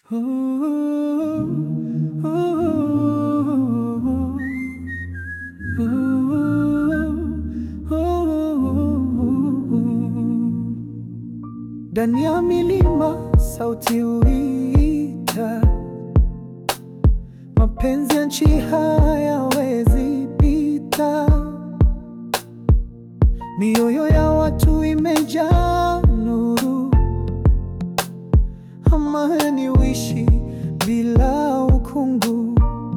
Ndani ya milima sauti huita, mapenzi ya nchi hayawezi pita. Mioyo ya watu imejaa nuru, amani huishi bila ukungu.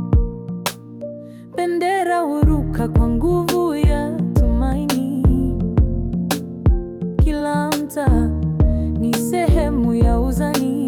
Bendera huruka kwa nguvu ya tumaini. Kila mtaa ni sehemu ya uzani.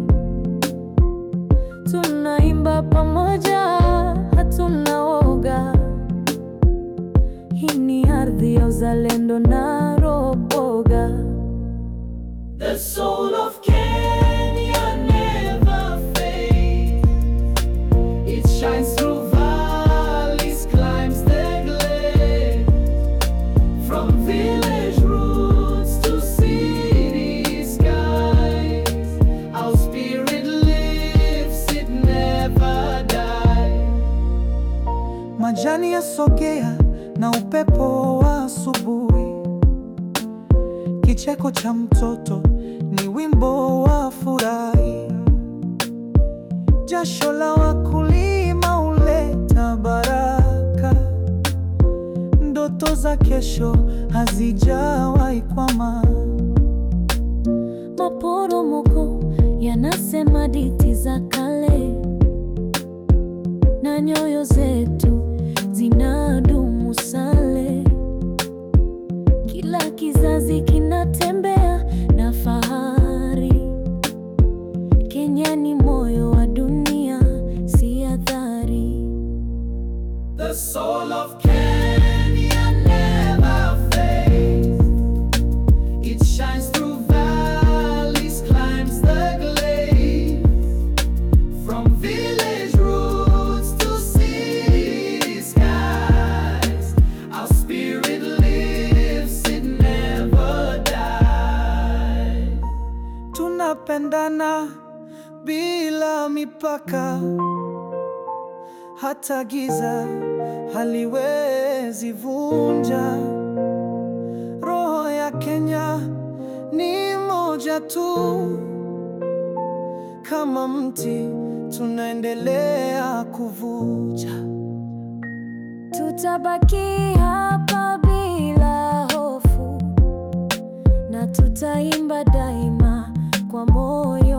Tunaimba pamoja, hatuna woga. Hii ni ardhi ya uzalendo na roho boga. The soul of Kenya never fades. It shines through valleys, climbs the glade. From village roots to city skies. Our spirit lives, it never dies. Majani yasogea na upepo wa asubuhi. Kicheko cha mtoto ni wimbo wa furahi. Jasho la wakulima huleta baraka. Ndoto za kesho hazijawahi kwama. Maporomoko yanasema hadithi za kale, na nyoyo zetu zinadumu sale. Kila kizazi kinatembea na fahari. Kenya ni moyo wa dunia, si athari. The soul of Kenya never fades. It shines through valleys, climbs the glades. From village roots to city skies. Our spirit lives, it never dies. Tunapendana bila mipaka. Hata giza haliwezi vunja. Roho ya Kenya ni moja tu, kama mti tunaendelea kuvuja. Tutabaki hapa bila hofu na tutaimba daima kwa moyo